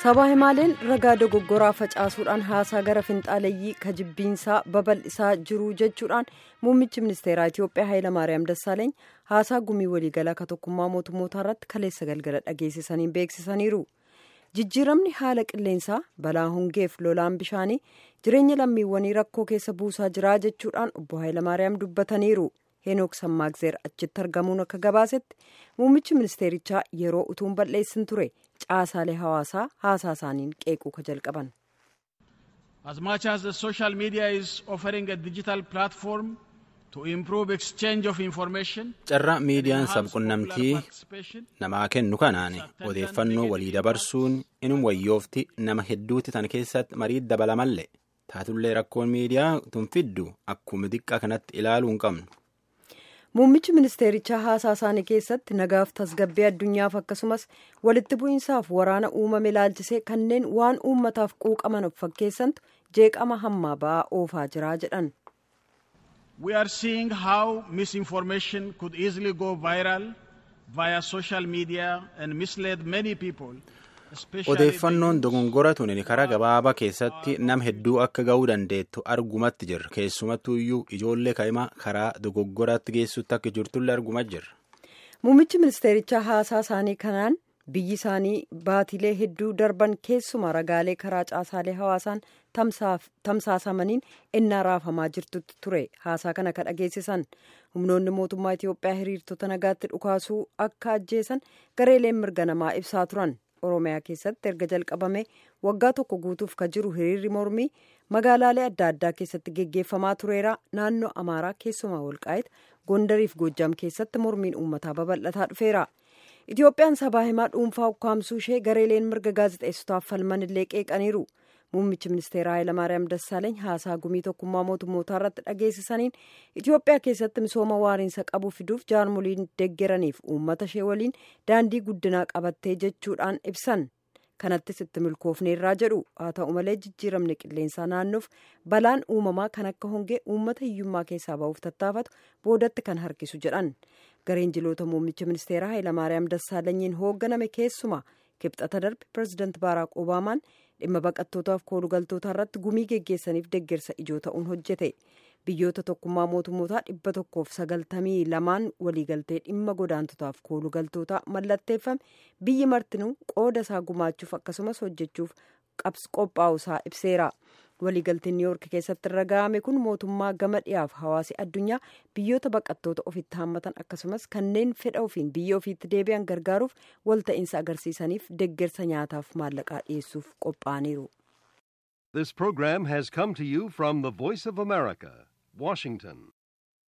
sabaa himaaleen ragaa dogoggoraa facaasuudhaan haasaa gara finxaaleyyii kajibbiinsaa babal'isaa jiru jechuudhaan muummichi ministeeraa itiyoophiyaa hayilamaariyaam dassaaleeny haasaa gumii waliigalaa ka tokkummaa mootummootaa irratti kaleessa galgala dhageessisaniin beeksisaniiru jijjiiramni haala qilleensaa balaa hongeef lolaan bishaanii jireenya lammiiwwanii rakkoo keessa buusaa jiraa jechuudhaan obbo hayilamaariyaam dubbataniiru heenook sammaagzeer achitti argamuun akka gabaasetti muummichi ministeerichaa yeroo utuun balleessin ture caasaalee hawaasaa haasaa isaaniin qeequu ka jalqaban. As much as the social media is offering a digital platform to improve exchange of information. Carraa miidiyaan sabqunnamtii namaa kennu kanaan odeeffannoo walii dabarsuun inum wayyoofti nama hedduutti tan keessatti marii dabalamallee taatullee rakkoon miidiyaa tun fiddu akkuma xiqqaa kanatti ilaaluu hin qabnu. muummichi ministeerichaa haasaa isaanii keessatti nagaaf tasgabbii addunyaaf akkasumas walitti bu'iinsaaf waraana uumame ilaalchisee kanneen waan uummataaf quuqaman of fakkeessantu jeeqama hammaa ba'aa oofaa jiraa jedhan. We are seeing how misinformation could easily go viral via social media and mislead many people. odeeffannoon dogongora tun karaa gabaabaa keessatti nama hedduu akka ga'uu dandeettu argumatti jirra keessumattuu iyyuu ijoollee kaa'imaa karaa dogoggoraatti geessutti akka jirtullee arguma jirra. muummichi ministeerichaa haasaa isaanii kanaan biyyi isaanii baatilee hedduu darban keessuma ragaalee karaa caasaalee hawaasaan tamsaasamaniin innaa raafamaa jirtutti ture haasaa kana ka dhageessisan humnoonni mootummaa itiyoophiyaa hiriirtota nagaatti dhukaasuu akka ajjeesan gareeleen mirga namaa ibsaa turan. oromiyaa keessatti erga jalqabame waggaa tokko guutuuf ka jiru hiriirri mormii magaalaalee adda addaa keessatti geggeeffamaa tureera naannoo amaaraa keessumaa walqaayit gondariif goojjam keessatti mormiin uummataa babal'ataa dhufeera itiyoophiyaan sabaa himaa dhuunfaa ukkaamsuu ishee gareeleen mirga gaazexeessotaaf falman illee qeeqaniiru muummichi ministeeraa hayilamaariyaam dassaaleeny haasaa gumii tokkummaa mootummootaa irratti dhageessisaniin itiyoophiyaa keessatti misooma waariinsa qabu fiduuf jaarmoliin deggeraniif uummata ishee waliin daandii guddinaa qabattee jechuudhaan ibsan kanattis itti milkoofneerraa jedhu haa ta'u malee jijjiiramni qilleensaa naannoof balaan uumamaa kan akka hongee uummata hiyyummaa keessaa ba'uuf tattaafatu boodatti kan harkisu jedhan gareen jiloota muummicha ministeeraa hayilamaariyaam dassaalenyiin hoogganame keessumaa kibxata darbe pireezidaant baaraak obaamaan dhimma baqattootaaf koolugaltoota irratti gumii geggeessaniif deggersa ijoo ta'uun hojjete biyyoota tokkummaa mootummootaa dhibba tokkoof sagaltamii lamaan waliigaltee dhimma godaantotaaf koolugaltootaa mallatteeffame biyyi martinuu qooda isaa gumaachuuf akkasumas hojjechuuf qophaa'usaa ibseera waliigalteen niiwoork keessatti irra ga'ame kun mootummaa gama dhiyaaf hawaasi addunyaa biyyoota baqattoota ofitti haammatan akkasumas kanneen fedha ofiin biyya ofiitti deebi'an gargaaruuf walta'iinsa agarsiisaniif deggersa nyaataaf maallaqaa dhiyeessuuf qophaa'aniiru. This program has come to you from the Voice of America, Washington.